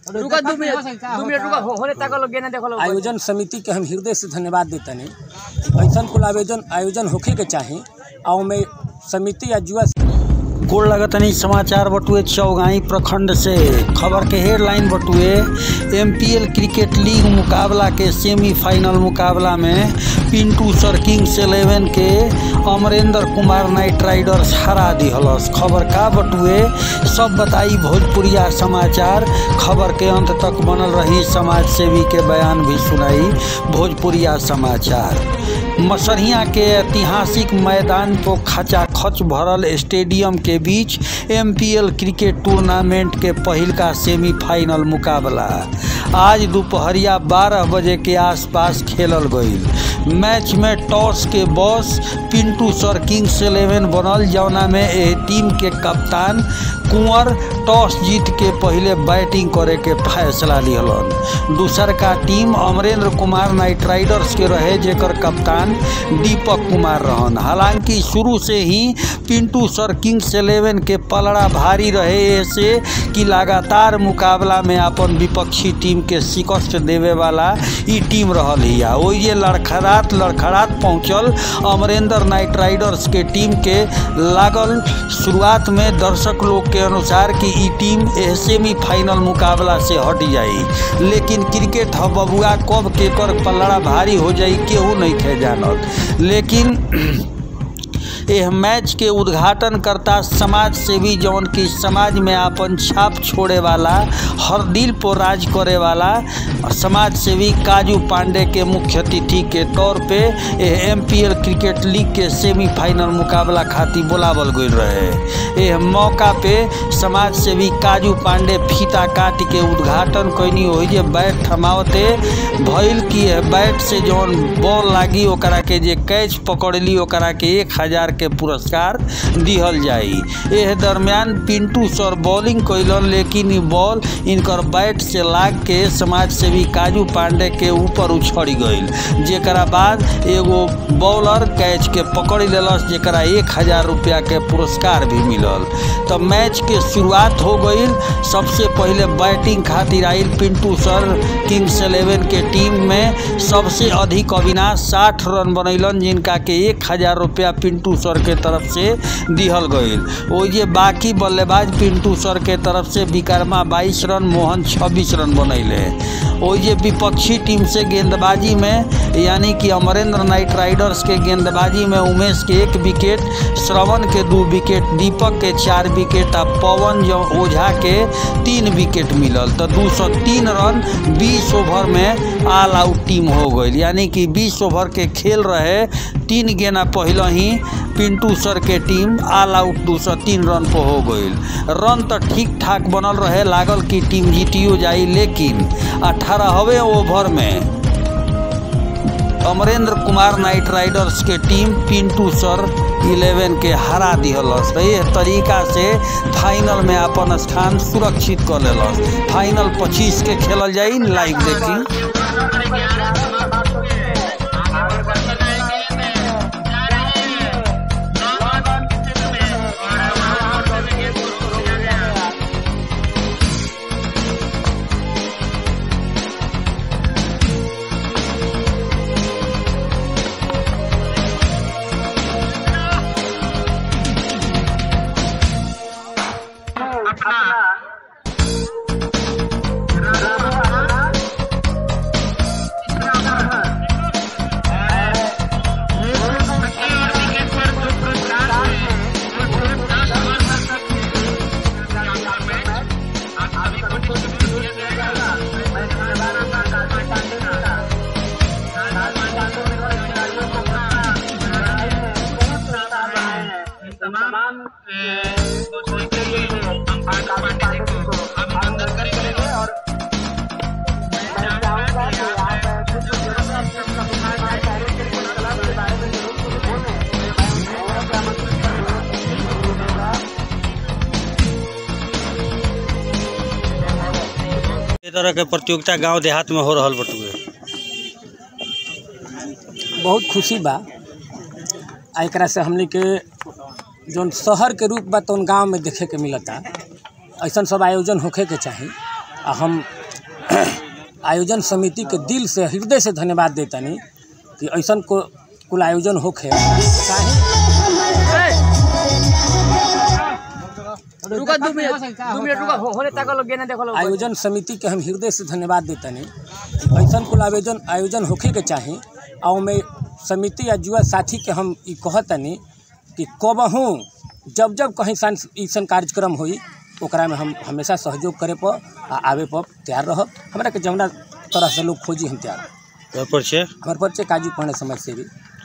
रुका दो मिनट दो मिनट रुका हो- होने तक लोग गेना देखो लोग आयोजन समिति के हम हृदय से धन्यवाद देतनी कि ऐसा कुल आयोजन आयोजन होखे के चाही और में समिति या जुआ गोड़ लगतनी समाचार बटुए चौगाई प्रखंड से खबर के हेडलाइन बटुए एमपीएल क्रिकेट लीग मुकाबला के सेमीफाइनल मुकाबला में पिंटू सर किंग्स इलेवन के अमरेंद्र कुमार नाइट राइडर्स हरा दिहलस खबर का बटुए सब बताई भोजपुरिया समाचार खबर के अंत तक बनल रही समाज सेवी के बयान भी सुनाई भोजपुरिया समाचार मसरिया के ऐतिहासिक मैदान को खचाखच भरल स्टेडियम के बीच एमपीएल क्रिकेट टूर्नामेंट के पहिलका सेमीफाइनल मुकाबला आज दोपहरिया 12 बजे के आसपास खेलल गईल मैच में टॉस के boss Pintu sir kings eleven बनल जौना में एह टीम के कप्तान कुंवर टॉस जीत के पहले बैटिंग करे के फैसला लिहलन दूसर का team Amrendra Kumar knight riders के रहे जेकर कप्तान दीपक कुमार रहन हालांकि शुरू से ही पिंटू सर किंग्स इलेवन के पलड़ा भारी रहे ऐसे कि लगातार मुकाबला में अपन विपक्षी टीम के शिकस्त देवे वाला ई टीम रहल हिया ओइजे लड़खड़ात लड़खड़ात पहुंचल अमरेंद्र नाइट राइडर्स के टीम के लागल शुरुआत में दर्शक लोग के अनुसार कि ई टीम एह सेमीफाइनल मुकाबला से हट जाई लेकिन क्रिकेट ह बबुआ कब केकर पल्लड़ा भारी हो जाई केहू नहीं खे जानत लेकिन एह मैच के उद्घाटन करता समाज सेवी जौन की समाज में आपन छाप छोड़े वाला हर दिल पर राज करे वाला समाज सेवी काजू पांडे के मुख्य अतिथि के तौर पे एह एमपीएल क्रिकेट लीग के सेमीफाइनल मुकाबला खातिर बुलावल गई रहे एह मौका पे समाज सेवी काजू पांडे फीता काट के उद्घाटन कैनी हो जे बैट थमावते भइल कि एह बैट से जौन बॉल लागी ओकरा के जे कैच पकड़ली ओकरा के एक हजार के पुरस्कार दिहल जाई एह दरमियान पिंटू सर बॉलिंग कैलन लेकिन ई बॉल इनकर बैट से लाग के समाज सेवी काजू पांडे के ऊपर उछड़ गईल जेकरा बाद एगो बॉलर कैच के पकड़ लेलस जेकरा एक हजार रुपया के पुरस्कार भी मिलल तो मैच के शुरुआत हो गईल सबसे पहले बैटिंग खातिर आइल पिंटू सर किंग्स इलेवन के टीम में सबसे अधिक अविनाश साठ रन बनैलन जिनका के एक हजार रुपया पिंटू सर के तरफ से दिहल गईल ओइजे बाकी बल्लेबाज पिंटू सर के तरफ से विकर्मा बाईस रन मोहन छब्बीस रन बनैले ओइजे विपक्षी टीम से गेंदबाजी में यानी कि अमरेंद्र नाइट राइडर्स के गेंदबाजी में उमेश के एक विकेट श्रवण के दू विकेट दीपक के चार विकेट आ पवन जो ओझा के तीन विकेट मिलल तो दू सौ तीन रन बीस ओवर में ऑल आउट टीम हो गई यानी कि बीस ओवर के खेल रहे तीन गेना पहले ही पिंटू सर के टीम ऑल आउट दू सौ तीन रन पर हो गई रन तो ठीक ठाक बनल रहे लागल कि टीम जीतियो जाई लेकिन अठारहवें ओवर में अमरेंद्र कुमार नाइट राइडर्स के टीम पिंटू सर इलेवन के हरा दिहलस तो ये तरीका से फाइनल में अपन स्थान सुरक्षित कर लेलस फाइनल पच्चीस के खेलल जाई लाइव देखी तमाम दोस्तों के लिए हम काफी पार्टी को अभिनंदन करेंगे और मैं चाहूंगा कि आप कुछ जरूर अपने हमारे कार्य के क्लब के बारे में जरूर कुछ बोलें मैं और भी आमंत्रित करूंगा ये तरह के प्रतियोगिता गांव देहात में हो रहल बटुए बहुत खुशी बा आ एकरा से हमनी के जौन शहर के रूप बा तौन गांव में देखे के मिलता ऐसन सब आयोजन होखे के चाही आ हम आयोजन समिति के दिल से हृदय से धन्यवाद देतानी कि ऐसन को कुल आयोजन होखे चाहे रुका दू मिनट दू मिनट रुका हो- होने तक लोग गेना देखो लोग आयोजन समिति के हम हृदय से धन्यवाद देतानी कि ऐसन कुल आयोजन आयोजन होखे के चाही और में समिति या युवा साथी के हम ई कहतनी कि कबहू जब जब कहीं सांस ऐसन कार्यक्रम होई ओकरा में हम हमेशा सहयोग करे पर आ आवे पर तैयार रहब हमरा के जमुना तरह से लोग खोजी हम तैयार पर छे हमारे परिचय काजू पढ़ने समझ से भी